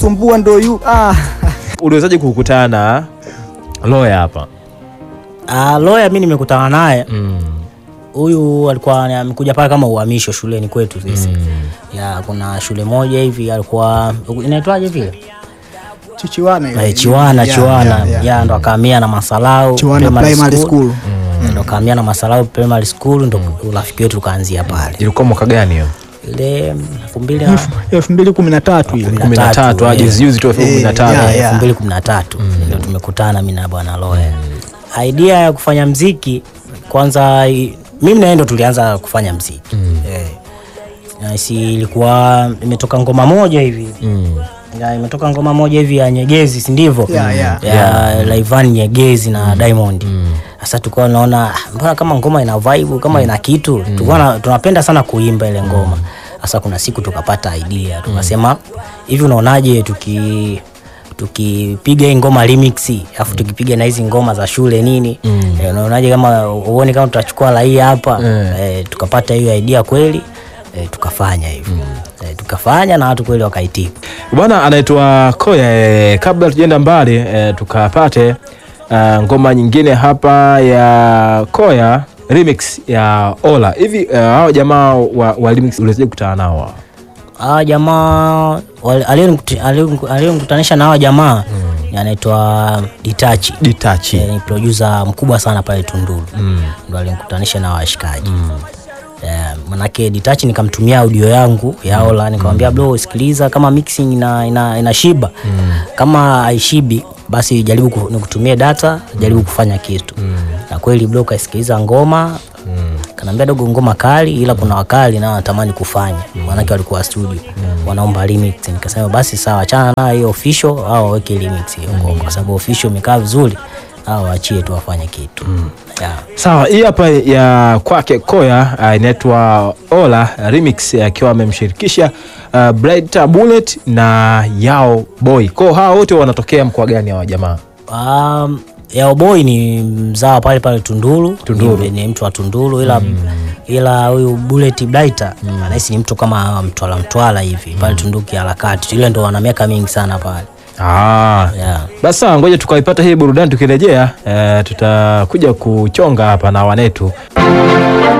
ananisumbua ndo yu ah. Uliwezaje kukutana na Loya hapa? Ah, Loya mi nimekutana naye Mm. huyu alikuwa amekuja pale kama uhamisho shuleni kwetu sisi ya kuna shule moja hivi alikuwa inaitwaje vile Chichiwana ile. Eh, Chiwana Yeah, Chiwana yeah, yeah. ya ndo akahamia na Masalau Chiwana primary school. ndo akahamia na Masalau primary school ndo urafiki wetu ukaanzia pale Ilikuwa mwaka gani hiyo? ile elfu mbili na elfu mbili kumi na tatu ile kumi na tatu eh. juzi juzi tu elfu kumi na Eh, tano yeah, yeah. elfu mbili kumi na tatu ndo tumekutana mi na bwana Loya. Idea ya kufanya mziki kwanza, i- mimi naye ndo tulianza kufanya mziki eh. Na si ilikuwa imetoka ngoma moja hivi Mm. ya, imetoka ngoma moja hivi ya Nyegezi, si ndivyo? Yeah, yeah. ya Laivan Nyegezi na Diamond. Sasa tulikuwa naona "Ah, mbona kama ngoma ina vibe kama ina kitu tulikuwa na- tunapenda sana kuimba ile ngoma. Sasa kuna siku tukapata idea tukasema hivi, unaonaje tuki tukipiga hii ngoma remix afu tukipiga na hizi ngoma za shule nini eh, unaonaje kama uone kama tutachukua rai hapa eh, tukapata hiyo idea kweli eh, tukafanya hivyo eh, tukafanya na watu kweli wakaitika. Bwana anaitwa Koya. Eh, kabla tujaenda mbali eh, tukapate eh, ngoma nyingine hapa ya Koya remix ya Ola. Hivi eh, hao jamaa wa, wa remix uliwezaje kukutana nao? hao? hawa jamaa wale- aliyonikuti- aliyon- aliyonikutanisha na hawa jamaa ni anaitwa Ditachi Ditachi. Eh, ni producer mkubwa sana pale Tunduru ndo alinikutanisha na washikaji Eh, manake Ditachi nikamtumia audio yangu ya Ola nikamwambia bro, sikiliza kama mixing ina, ina, ina shiba kama haishibi basi jaribu ku- nikutumie data jaribu kufanya kitu na kweli bro kaisikiliza ngoma kanaambia dogo ngoma kali ila kuna wakali nao wanatamani kufanya maanake walikuwa studio wanaomba remix nikasema basi sawa achana na hiyo official au waweke remix hiyo ngoma kwa sababu official imekaa vizuri au waachie tu wafanye kitu yeah. Sawa, hii hapa ya kwake Koya uh, inaitwa Ola remix akiwa amemshirikisha uh, Bright Bullet na Yao Boy. Kwa hiyo hawa wote wanatokea mkoa gani hawa jamaa? Um, Yaoboy ni mzawa pale pale Tunduru, Tunduru. Ni, ni mtu wa Tunduru ila ila huyu Bullet Blighter anahisi ni mtu kama Mtwala Mtwala hivi pale Tunduru kiharakati, ile ndo wana miaka mingi sana pale Ah. yeah. Basi sawa, ngoja tukaipata hii burudani. Tukirejea eh, tutakuja kuchonga hapa na wanetu